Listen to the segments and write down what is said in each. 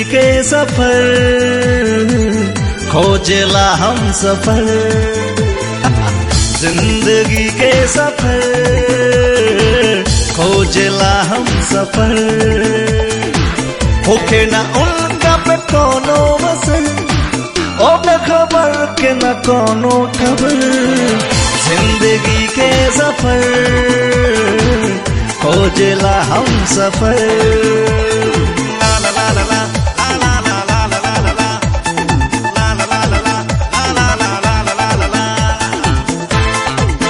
के सफर खोजला हम सफर जिंदगी के सफर खोजला हम सफर होके ना उनका पे कोनो वसन ओ खबर के न कोनो खबर जिंदगी के सफर खोजला हम सफर ला ला ला ला ला, ला ला ला ला ला ला ला, ला ला ला ला ला, ला ला ला ला ला ला ला।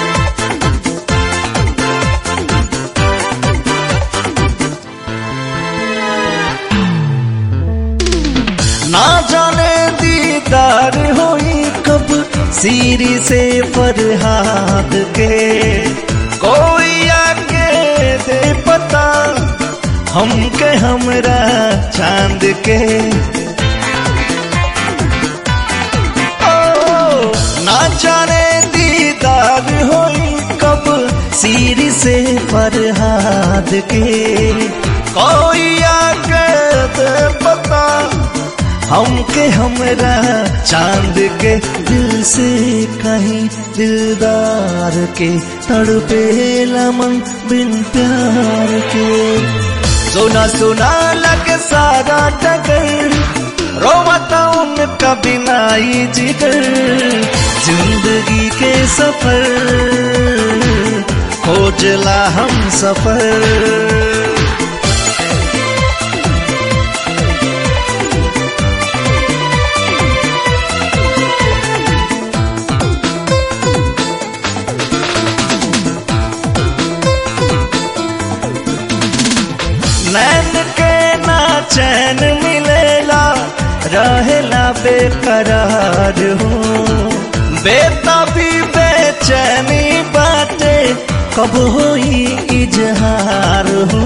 ना जाने दीदार होई कब सीरी से फरहाद के कोई आके दे पता हमके हमरा चांद के ओ ना जाने दीदार होई कब सीरी से फरहाद के कोई आके दे पता हमके हमरा चांद के दिल से कहीं दिलदार के तड़पे मन बिन प्यार के सुना सुना लगे सारा टकर रोवता उनका बिनाई जिगर जिंदगी के सफर खोजला हम सफर नैन के ना चैन मिलेला रहेला बेकरार हो बेता भी बेचैनी बाटे कब होई इजहार हो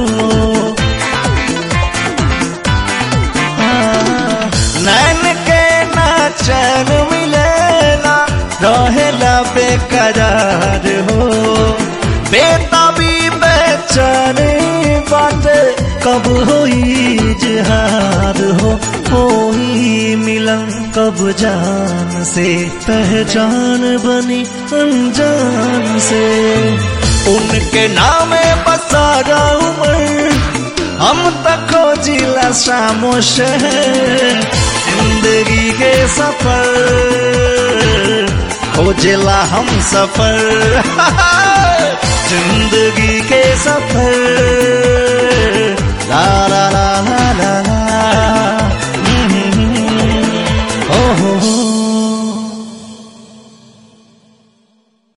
हाँ, नैन के ना चैन मिलेला रहेला बेकरार हो बेता भी बेचैनी बाटे कब होई जहार हो होई मिलन कब जान से पहचान बनी अनजान से उनके नामे बसारा उमर हम तक खोजिला शामो शहर जिंदगी के सफर खोजला हम सफर जिंदगी के सफर